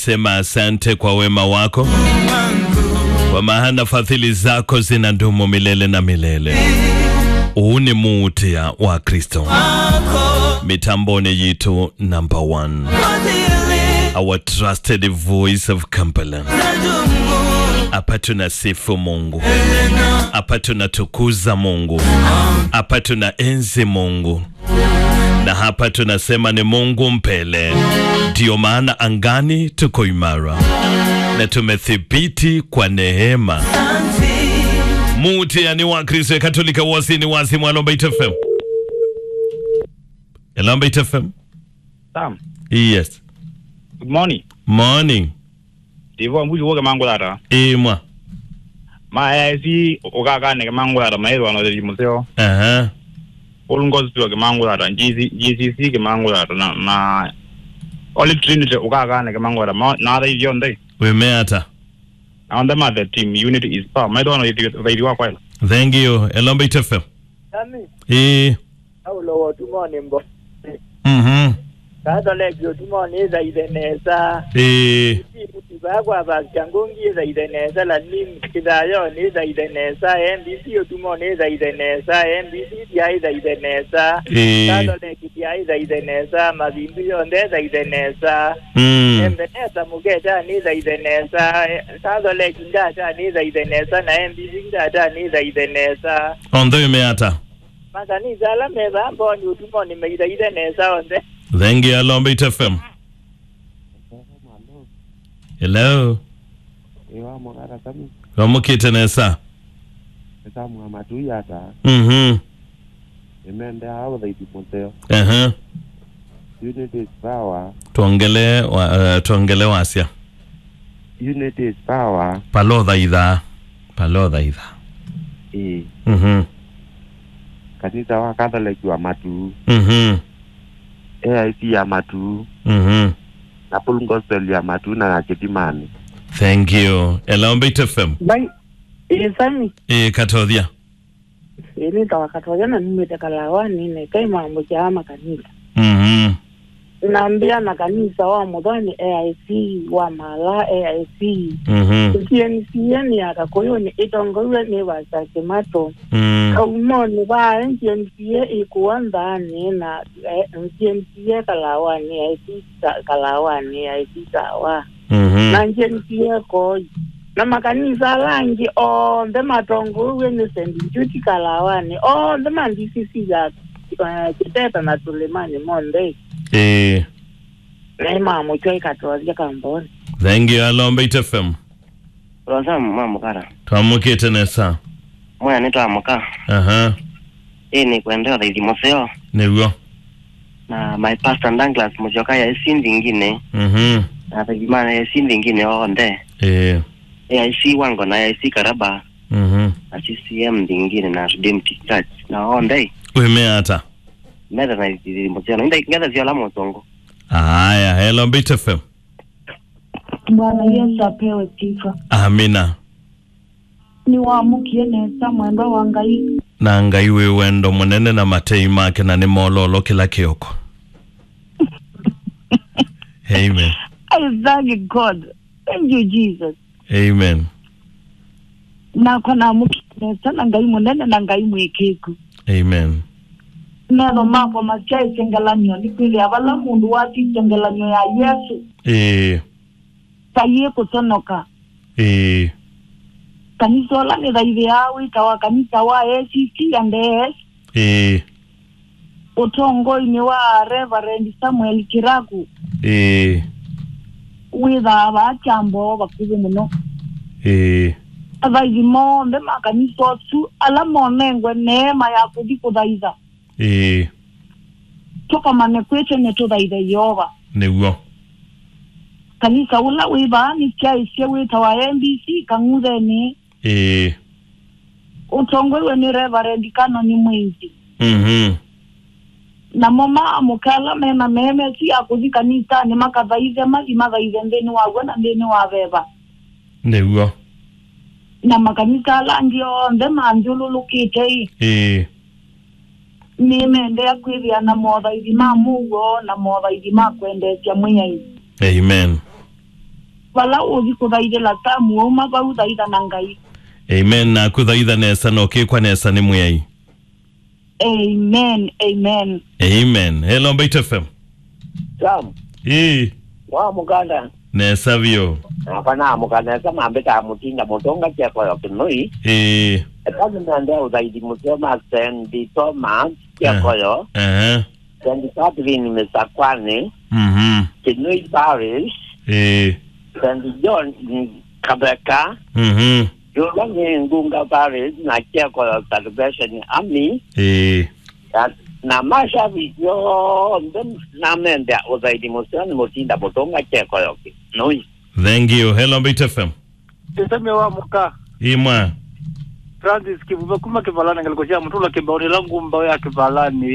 Sema asante kwa wema wako, kwa maana fadhili zako zinadumu milele na milele. Huu ni muutia wa Kristo mitamboni yitu number one, our trusted voice of Kampala. Hapa tunasifu Mungu, hapa tunatukuza Mungu, hapa tuna enzi Mungu, na hapa tunasema ni Mungu mpele. Ndiyo maana angani tuko imara na tumethibiti kwa neema. Mutia ni wa Kristo Katolika wasi ni wasi mwa Lombait FM. Lombait FM. Sam, Yes. good morning. Morning. Divo mbuji woke mangulata. Imwa. Ma ya si okaka ne mangulata ma edo ano de museo. Aha. All gospel ke mangulata, GC GCC ke mangulata na na Holy Trinity okaka ne mangulata ma na da yon dai. Wemeata. Na on the mother team unity is power. Ma edo ano de de wa kwela. Thank you. Lombait FM. Sami, Eh. awulo wotumo nimbo. Mhm. Kato leki otumo niza idenesa. Eh. Ibagwa bakyangungi iza idenesa la nim kidayo niza idenesa. MBC otumo niza idenesa. MBC dia iza idenesa. Eh. Kato leki dia iza idenesa. Mabimbi yonde iza idenesa. Mm. Embenesa mugeta niza idenesa. Kato leki ndata niza idenesa. Na MBC ndata niza idenesa. Ondo wemeata. Makanisa la meba amboni otumo nimeida idenesa onde. Thank you Lombait FM. Hello. ewa mokara sami Wamukite nesa. esamwa matuyata Mhm. emende hao dhaidi moteo Aha. unity is power Tuongele wa, uh, tuongele wasia. unity is power Palodha idha. Palodha idha. e Mhm. kanisa wa catholic wa matu Mhm. aic ya matu Mhm. na full gospel ya matu na nachetimani Thank you. Lombait FM. bai isami Eh katodhia. ini tawakatwagana nimete kalawani ne kai mambo cha makanisa Mhm. naambia na kanisa wa mudhani AIC wa mala AIC Mhm. CNCN akakoyo ni itongowe ni wasake mato Mm. kaumoni ba CNCA ikuanzani na CNCA kalawani AIC ta- kalawani AIC sawa Mhm. na CNCA ko na makanisa langi onde matongowe ni St. Jude kalawani onde mandisisi ya uh, kiteta na tulimani monde Eh. naimamo cho ikatwalia kamboni Thank you Lombait FM. Rosamu mamukara Twamukite nesa. mwana nitwamuka Aha. ii ni kwendeo thaithi museo Niguo. na my pastor Douglas muchoka ya isi nthingine Mhm. na thigimana ya isi nthingine onde Eh. AIC wango na AIC karaba Mhm. na CCM nthingine na Redeemed Church na onde Wemeata. metha na thaithi museo na ngetha ziola mutongo Haya, Lombait FM. Bwana Yesu apewe sifa. Amina. Niwamukie nesa mwendo wa Ngai. na ngai wi wendo munene na matei make na ni mololo kila kioko amen I thank God. Thank you Jesus. amen Nako namukie nesa na Ngai munene na Ngai mwikiku. amen Neno mako masia isengelanyo nikwili avala mundu wati isengelanyo ya Yesu. ĩĩ Kaye kutonoka. ĩĩ Kanisa ola ni thaithi ya wita wa kanisa wa ACC and AS. ĩĩ Utongoi-ini wa Reverend Samuel Kiragu. ĩĩ Witha abachambo bakuthi muno. ĩĩ athaithi mothe makanitha otu ala monengwe neema ya kuthi kuthaitha ĩĩ tukamane kwite ni tuthaithe yehova nĩguo kanitha ula wivaani kiaicie witawa mbc kang'utheni ĩĩ utongoiwe ni reverend kanoni mwingi mhm namo maamuke ala mena memesi ya kuthi kanithani makathaithe mathi mathaithe nthini waguo na nthini wa veva nĩguo na makanitha ala angĩ onthe manjululukite i ĩĩ nĩ mendea kwithia na mothaithi ma muguo na mothaithi ma kwendecia mwiai amen vala uthi kuthaithila tamu uma vau thaitha na ngai amen na kuthaitha nesa na ukikwa nesa ni mwiyai amen amen amen hello mbait fm Sam, ii wa muganda nesa vyo apana muganda kama ambeta mutinda mutonga kia kwa kinui ii kazi nande uzaidi musema Sandy Thomas kia Eh. koyo ehe Sandy Catherine Mesakwani mhm Kinui Parish ii Sandy John Kabeka mhm Yulangi Ngunga Parish na kia koyo Salvation Army ii na- na mashavi yonthe namende uzaidi musema mutinda mutonga kia koyo kinui thank you hello mbait fm tuseme wa muka imwa Francis Kivuva kuma kivalani ngalikoshia mtula kibaoni langu mbao ya kivalani